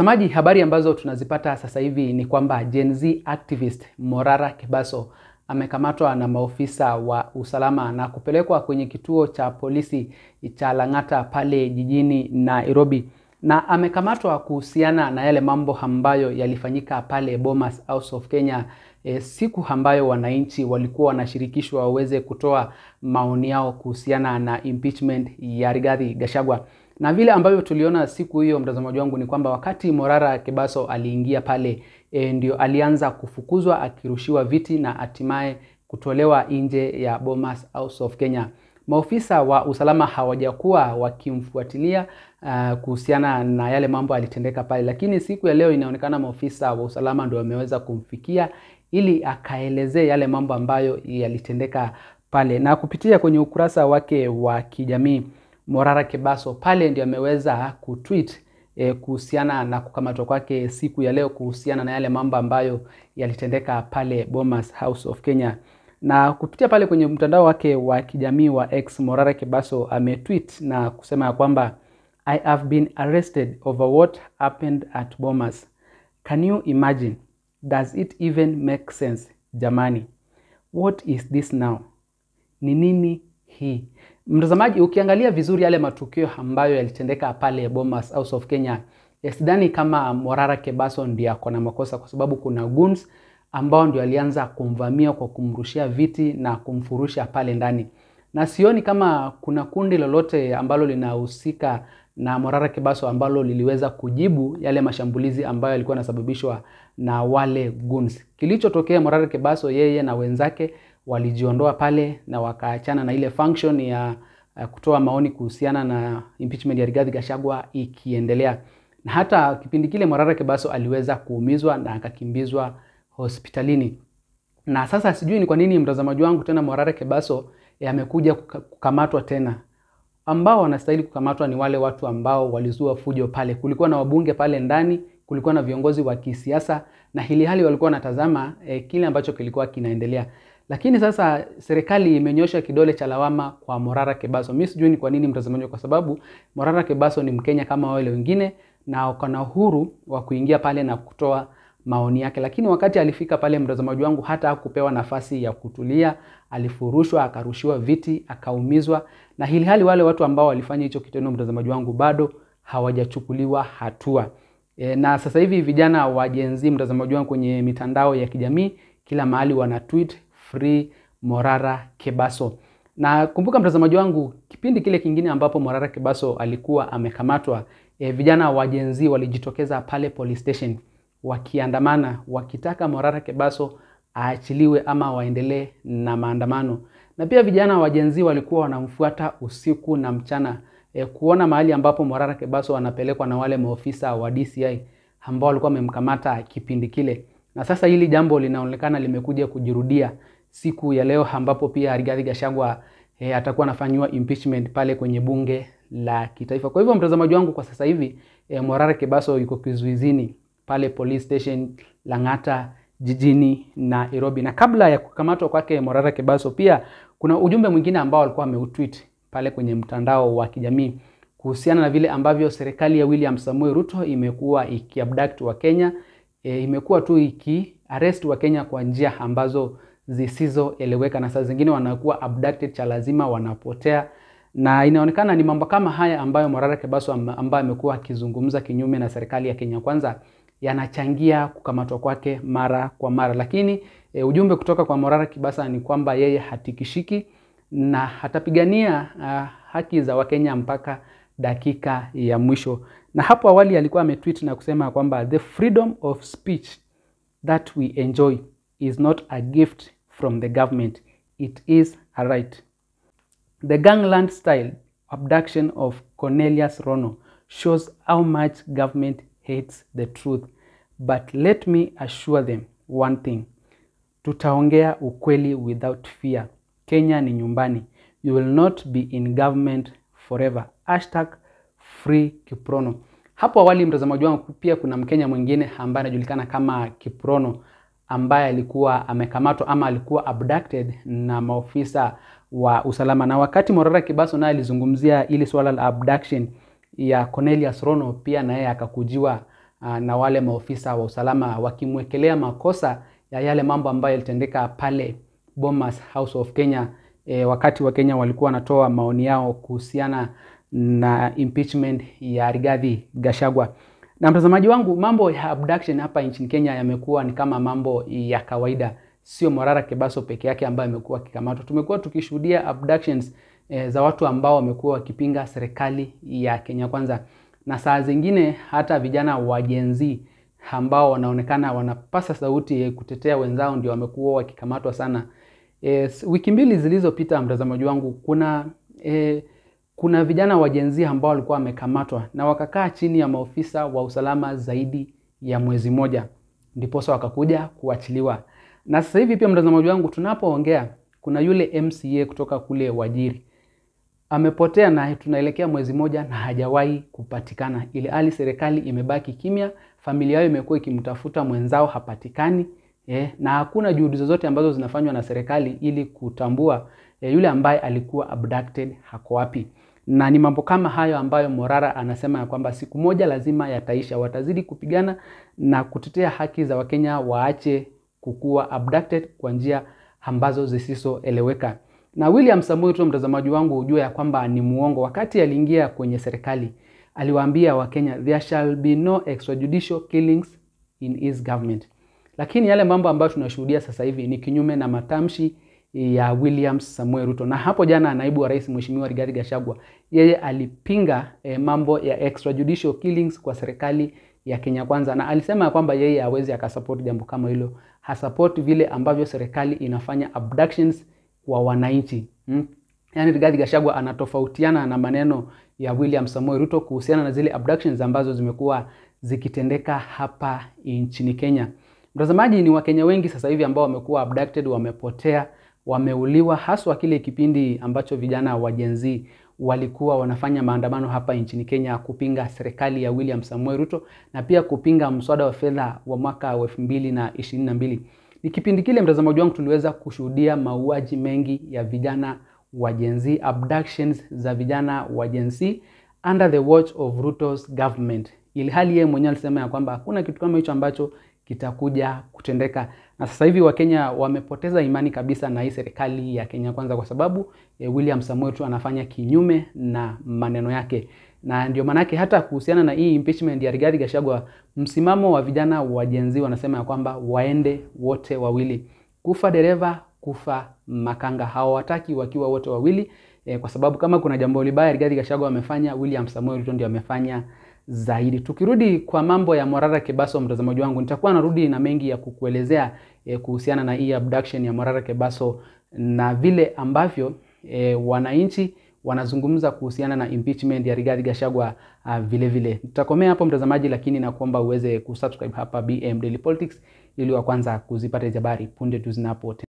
Mtazamaji, habari ambazo tunazipata sasa hivi ni kwamba Gen Z activist Morara Kebaso amekamatwa na maofisa wa usalama na kupelekwa kwenye kituo cha polisi cha Lang'ata pale jijini Nairobi, na amekamatwa kuhusiana na yale mambo ambayo yalifanyika pale Bomas House of Kenya e, siku ambayo wananchi walikuwa wanashirikishwa waweze kutoa maoni yao kuhusiana na impeachment ya Rigathi Gachagua na vile ambavyo tuliona siku hiyo, mtazamaji wangu, ni kwamba wakati Morara Kebaso aliingia pale e, ndio alianza kufukuzwa akirushiwa viti na hatimaye kutolewa nje ya Bomas House of Kenya. Maofisa wa usalama hawajakuwa wakimfuatilia uh, kuhusiana na yale mambo yalitendeka pale, lakini siku ya leo inaonekana maofisa wa usalama ndio wameweza kumfikia ili akaelezee yale mambo ambayo yalitendeka pale, na kupitia kwenye ukurasa wake wa kijamii Morara Kebaso pale ndio ameweza kutweet eh, kuhusiana na kukamatwa kwake siku ya leo kuhusiana na yale mambo ambayo yalitendeka pale Bomas House of Kenya. Na kupitia pale kwenye mtandao wake wa kijamii wa X, Morara Kebaso ametweet na kusema ya kwamba I have been arrested over what happened at Bomas. Can you imagine? Does it even make sense? Jamani, what is this now? Ni nini hii? Mtazamaji, ukiangalia vizuri yale matukio ambayo yalitendeka pale Bomas House of Kenya, sidhani kama Morara Kebaso ndiye ako na makosa, kwa sababu kuna goons ambao ndio alianza kumvamia kwa kumrushia viti na kumfurusha pale ndani, na sioni kama kuna kundi lolote ambalo linahusika na Morara Kebaso ambalo liliweza kujibu yale mashambulizi ambayo yalikuwa yanasababishwa na wale goons. Kilichotokea Morara Kebaso, yeye na wenzake walijiondoa pale na wakaachana na ile function ya uh, kutoa maoni kuhusiana na impeachment ya Rigathi Gachagua ikiendelea, na hata kipindi kile Morara Kebaso aliweza kuumizwa na akakimbizwa hospitalini. Na sasa sijui ni kwa nini mtazamaji wangu tena Morara Kebaso amekuja kukamatwa tena. Ambao wanastahili kukamatwa ni wale watu ambao walizua fujo pale. Kulikuwa na wabunge pale ndani, kulikuwa na viongozi wa kisiasa na hili hali walikuwa wanatazama eh, kile ambacho kilikuwa kinaendelea. Lakini sasa serikali imenyosha kidole cha lawama kwa Morara Kebaso. Mimi sijui ni kwa nini mtazamaji, kwa sababu Morara Kebaso ni Mkenya kama wale wengine na uko na uhuru wa kuingia pale na kutoa maoni yake, lakini wakati alifika pale, mtazamaji wangu, hata hakupewa nafasi ya kutulia, alifurushwa, akarushiwa viti, akaumizwa, na hili hali wale watu ambao walifanya hicho kitendo, mtazamaji wangu, bado hawajachukuliwa hatua. E, na sasa hivi vijana wa Gen Z, mtazamaji wangu, kwenye mitandao ya kijamii kila mahali wana tweet free Morara Kebaso. Na kumbuka mtazamaji wangu, kipindi kile kingine ambapo Morara Kebaso alikuwa amekamatwa, e, vijana wa Gen Z walijitokeza pale police station wakiandamana wakitaka Morara Kebaso aachiliwe ama waendelee na maandamano. Na pia vijana wa Gen Z walikuwa wanamfuata usiku na mchana e, kuona mahali ambapo Morara Kebaso anapelekwa na wale maofisa wa DCI ambao walikuwa wamemkamata kipindi kile. Na sasa hili jambo linaonekana limekuja kujirudia siku ya leo ambapo pia Rigathi Gachagua e, atakuwa anafanyiwa impeachment pale kwenye bunge la kitaifa. Kwa hivyo mtazamaji wangu, kwa sasa hivi e, Morara Kebaso yuko kizuizini pale police station Lang'ata jijini Nairobi. Na kabla ya kukamatwa kwake Morara Kebaso, pia kuna ujumbe mwingine ambao alikuwa ameutweet pale kwenye mtandao wa kijamii kuhusiana na vile ambavyo serikali ya William Samoei Ruto imekuwa ikiabduct wa Kenya e, imekuwa tu ikiarrest wa Kenya kwa njia ambazo zisizoeleweka, na saa zingine wanakuwa abducted cha lazima wanapotea, na inaonekana ni mambo kama haya ambayo Morara Kebaso ambaye amekuwa akizungumza kinyume na serikali ya Kenya Kwanza yanachangia kukamatwa kwake mara kwa mara, lakini e, ujumbe kutoka kwa Morara Kibasa ni kwamba yeye hatikishiki na atapigania uh, haki za Wakenya mpaka dakika ya mwisho. Na hapo awali alikuwa ametweet na kusema kwamba the freedom of speech that we enjoy is not a gift from the government, it is a right. The gangland style abduction of Cornelius Rono shows how much government hates the truth. But let me assure them one thing. Tutaongea ukweli without fear. Kenya ni nyumbani. You will not be in government forever. Hashtag free Kiprono. Hapo awali mtazamaji wangu, pia kuna Mkenya mwingine ambaye anajulikana kama Kiprono ambaye alikuwa amekamatwa ama alikuwa abducted na maofisa wa usalama, na wakati Morara Kibaso naye alizungumzia ili swala la abduction ya Cornelius Rono, pia na yeye akakujiwa uh, na wale maofisa wa usalama wakimwekelea makosa ya yale mambo ambayo yalitendeka pale Bomas House of Kenya e, wakati wa Kenya walikuwa wanatoa maoni yao kuhusiana na impeachment ya Rigathi Gachagua. Na mtazamaji wangu, mambo ya abduction hapa nchini Kenya yamekuwa ni kama mambo ya kawaida, sio Morara Kebaso peke yake ambaye amekuwa akikamatwa. Tumekuwa tukishuhudia abductions e, za watu ambao wamekuwa wakipinga serikali ya Kenya Kwanza, na saa zingine hata vijana wa Gen Z ambao wanaonekana wanapasa sauti kutetea wenzao ndio wamekuwa wakikamatwa sana. E, wiki mbili zilizopita, mtazamaji wangu, kuna e, kuna vijana wa Gen Z ambao walikuwa wamekamatwa na wakakaa chini ya maofisa wa usalama zaidi ya mwezi moja, ndiposa wakakuja kuachiliwa. Na sasa hivi pia, mtazamaji wangu, tunapoongea kuna yule MCA kutoka kule Wajiri amepotea na tunaelekea mwezi moja na hajawahi kupatikana, ili hali serikali imebaki kimya, familia yao imekuwa ikimtafuta mwenzao hapatikani. Eh, na hakuna juhudi zozote ambazo zinafanywa na serikali ili kutambua eh, yule ambaye alikuwa abducted hako wapi. Na ni mambo kama hayo ambayo Morara anasema ya kwamba siku moja lazima yataisha, watazidi kupigana na kutetea haki za Wakenya waache kukuwa abducted kwa njia ambazo zisizoeleweka. Na William Samoei Ruto, mtazamaji wangu, ujue ya kwamba ni muongo. Wakati aliingia kwenye serikali, aliwaambia Wakenya there shall be no extrajudicial killings in his government. Lakini yale mambo ambayo tunashuhudia sasa hivi ni kinyume na matamshi ya William Samoei Ruto. Na hapo jana naibu wa rais Mheshimiwa Rigathi Gachagua yeye alipinga eh, mambo ya extrajudicial killings kwa serikali ya Kenya Kwanza, na alisema kwamba yeye hawezi akasupport jambo kama hilo, hasupport vile ambavyo serikali inafanya abductions kwa wananchi hmm. Yaani Rigathi Gachagua anatofautiana na maneno ya William Samoei Ruto kuhusiana na zile abductions ambazo zimekuwa zikitendeka hapa nchini Kenya. Mtazamaji, ni Wakenya wengi sasa hivi ambao wamekuwa abducted, wamepotea, wameuliwa, haswa kile kipindi ambacho vijana wa Gen Z walikuwa wanafanya maandamano hapa nchini Kenya kupinga serikali ya William Samoei Ruto na pia kupinga mswada wa fedha wa mwaka wa elfu mbili na ishirini na mbili. Ni kipindi kile, mtazamaji wangu, tuliweza kushuhudia mauaji mengi ya vijana wa Gen Z, abductions za vijana wa Gen Z under the watch of Ruto's government, ili hali yeye mwenyewe alisema ya kwamba hakuna kitu kama hicho ambacho kitakuja kutendeka. Na sasa hivi Wakenya wamepoteza imani kabisa na hii serikali ya Kenya Kwanza kwa sababu eh, William Samoei Ruto anafanya kinyume na maneno yake, na ndio maanake hata kuhusiana na hii impeachment ya Rigathi Gachagua, msimamo wa vijana wa Gen Z wanasema ya kwamba waende wote wawili, kufa dereva, kufa makanga. Hawataki wakiwa wote wawili eh, kwa sababu kama kuna jambo libaya Rigathi Gachagua amefanya, William Samoei Ruto ndio amefanya zaidi. Tukirudi kwa mambo ya Morara Kebaso, mtazamaji wangu, nitakuwa narudi na mengi ya kukuelezea eh, kuhusiana na hii abduction ya Morara Kebaso na vile ambavyo eh, wananchi wanazungumza kuhusiana na impeachment ya Rigathi Gachagua uh, vile vile. Nitakomea hapo mtazamaji, lakini nakuomba uweze kusubscribe hapa BM Daily Politics ili wa kwanza kuzipata habari punde tu zinapo